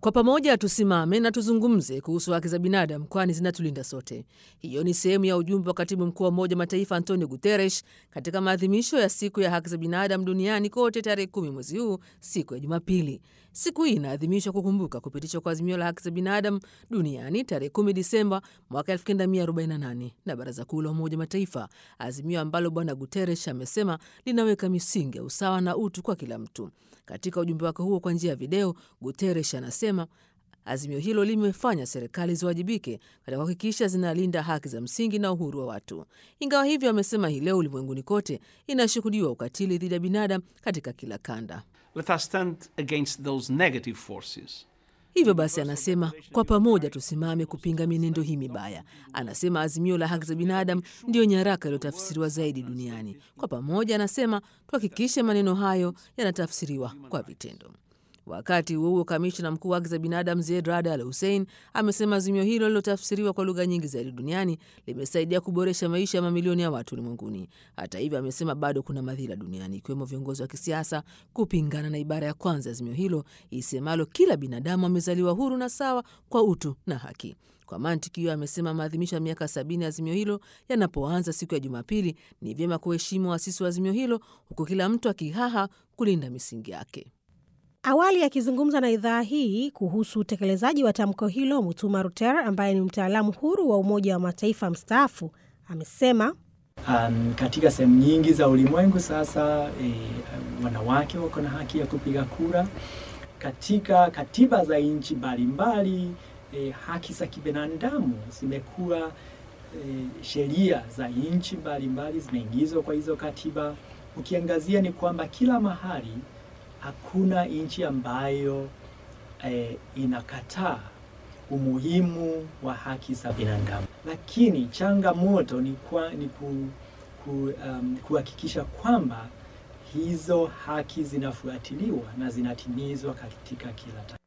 Kwa pamoja tusimame na tuzungumze kuhusu haki za binadamu, kwani zinatulinda sote. Hiyo ni sehemu ya ujumbe wa katibu mkuu wa Umoja Mataifa Antonio Guterres katika maadhimisho ya siku ya haki za binadamu duniani kote tarehe kumi mwezi huu, siku ya Jumapili. Siku hii inaadhimishwa kukumbuka kupitishwa kwa azimio la haki za binadamu duniani tarehe 10 Disemba mwaka 1948 na Baraza Kuu la Umoja Mataifa, azimio ambalo Bwana Guterres amesema linaweka misingi ya usawa na utu kwa kila mtu. Katika ujumbe wake huo kwa njia ya video, Guterres anasema azimio hilo limefanya serikali ziwajibike katika kuhakikisha zinalinda haki za msingi na uhuru wa watu. Ingawa hivyo, amesema hii leo ulimwenguni kote inashuhudiwa ukatili dhidi ya binadamu katika kila kanda. Let us stand against those negative forces. Hivyo basi, anasema kwa pamoja tusimame kupinga mienendo hii mibaya. Anasema azimio la haki za binadamu ndiyo nyaraka iliyotafsiriwa zaidi duniani. Kwa pamoja, anasema tuhakikishe maneno hayo yanatafsiriwa kwa vitendo. Wakati huo huo, kamishna mkuu wa haki za binadamu Zeid Rad Al Hussein amesema azimio hilo lilotafsiriwa kwa lugha nyingi zaidi duniani limesaidia kuboresha maisha ya mamilioni ya watu ulimwenguni. Hata hivyo, amesema bado kuna madhila duniani, ikiwemo viongozi wa kisiasa kupingana na ibara ya kwanza ya azimio hilo isemalo kila binadamu amezaliwa huru na sawa kwa utu na haki. Kwa mantiki hiyo, amesema maadhimisho ya miaka sabini ya azimio hilo yanapoanza siku ya Jumapili, ni vyema kuheshimu waasisi wa azimio hilo, huku kila mtu akihaha kulinda misingi yake. Awali akizungumza na idhaa hii kuhusu utekelezaji wa tamko hilo, Mutuma Ruter ambaye ni mtaalamu huru wa Umoja wa Mataifa mstaafu amesema Um, katika sehemu nyingi za ulimwengu sasa e, wanawake wako na haki ya kupiga kura. Katika katiba za nchi mbalimbali e, haki za kibinadamu zimekuwa e, sheria za nchi mbalimbali zimeingizwa kwa hizo katiba. Ukiangazia ni kwamba kila mahali hakuna nchi ambayo e, inakataa umuhimu wa haki za binadamu, lakini changamoto ni, kwa, ni ku, ku, um, kuhakikisha kwamba hizo haki zinafuatiliwa na zinatimizwa katika kila